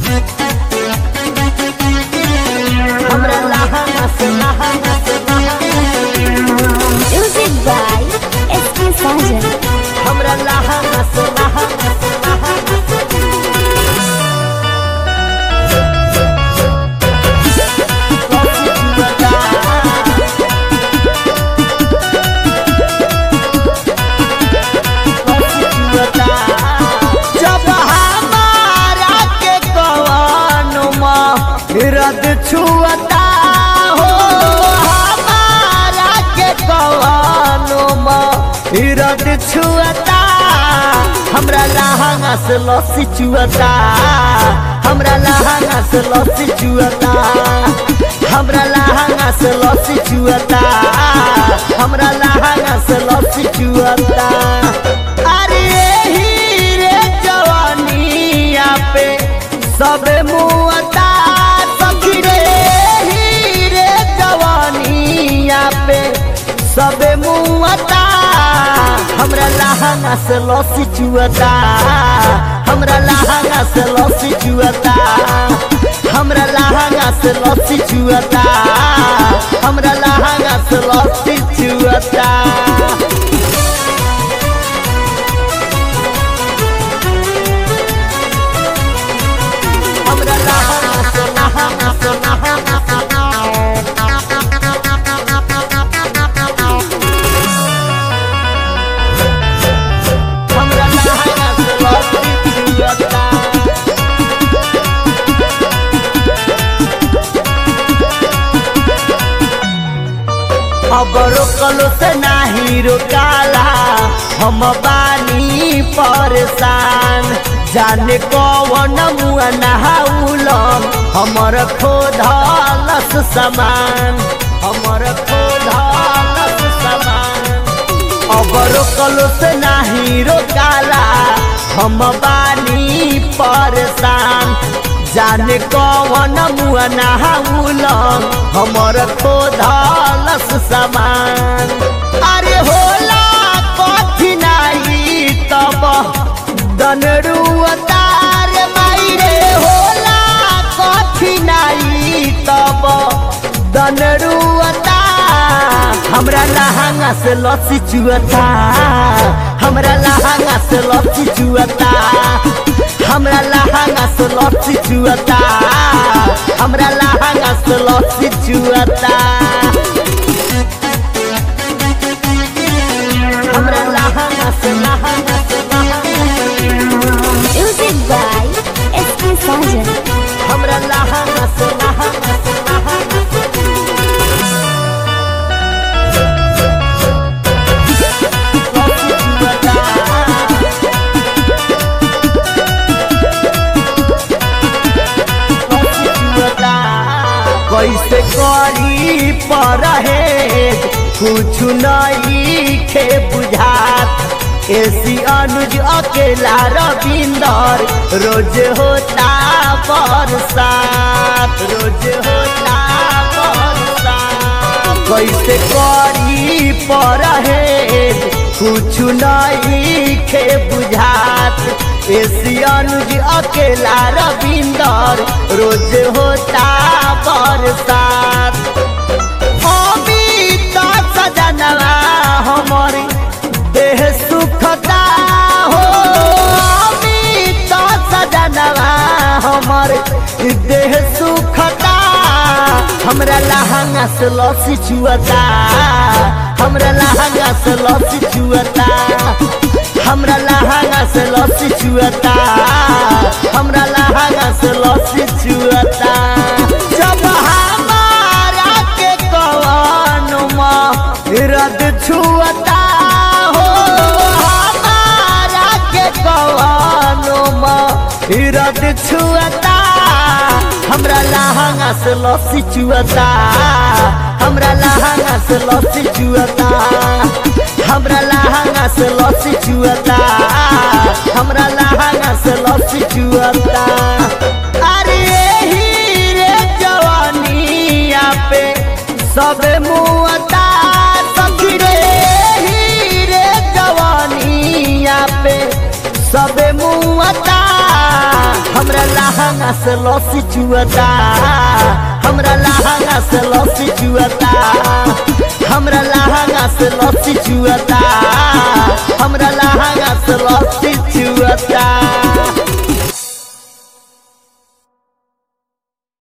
हमरा लहंगा से लहंगा से Music by S.K. Sajan. हमरा लहंगा से लहंगा से लहंगा से जब हमारा के कवनुमा रद छुअता हो हमारा के कवनुमा रद छुअता हमरा लहंगा से लस्सी चुअता हमरा लहंगा से लस्सी चुअता हमरा लहंगा से लस्सी चुअता हमरा लहंगा से लस्सी चुअता अरे एही रे जवानिया पे सब मुअता सखी रे एही रे जवानिया पे सब मुअता हमरा लहंगा से लस्सी चुअता हमरा लहंगा से लस्सी चुअता हमरा लहंगा से लस्सी चुअता हमरा लहंगा से लस्सी चुअता हमरा लहंगा से लहंगा से लहंगा से हमरा लहंगा से लस्सी चुअता अब रोकलो से नाही रोकाला हम बानी परेशान जाने कौन मुआ नहाउल हमर खोधलस समान हमर खोधलस समान अब रोकलो से नाही रोकाला हम बानी परेशान जाने कौन मुआ नहाउल हमर खोधलस समान अरे होला कठिनाई तब दनरुअता रे माई रे होला कठिनाई तब दनरुअता हमरा लहंगा से लस्सी चुअता हमरा लहंगा से लस्सी चुअता हमरा लहंगा से लस्सी चुअता हमरा लहंगा से लस्सी चुअता हमरा लहंगा से लहंगा से Music by S.K. Sajan. हमरा लहंगा से लहंगा से लहंगा कैसे करी पर कुछ नहीं खे बुझात एसी अनुज अकेला रविंदर रोज होता बरसात रोज होता बरसात कैसे करी पर कुछ नहीं खे बुझात एसी अनुज अकेला रविंदर रोज होता बरसात अमित सजनवा हमर देह सुखता हो अमित सजनवा हमर देह सुखता हमरा लहंगा से लस्सी चुअता हमरा लहंगा से लस्सी चुअता हमरा लहंगा से लस्सी चुअता हमरा लहंगा से लस्सी चुअता जब हमारा के कवनुमा रद छुअता हो हमारा के कवनुमा रद छुअता हमरा लहंगा से लस्सी चुअता हमरा लहंगा से लस्सी चुअता हमरा लहंगा से लस्सी चुअता हमरा लहंगा से लस्सी चुअता अरे एही रे जवानिया पे सब मुअता सखी रे एही रे जवानिया पे सब मुअता हमरा हमरा लहंगा से लस्सी चुअता हमरा लहंगा से लस्सी चुअता हमरा लहंगा से लस्सी चुअता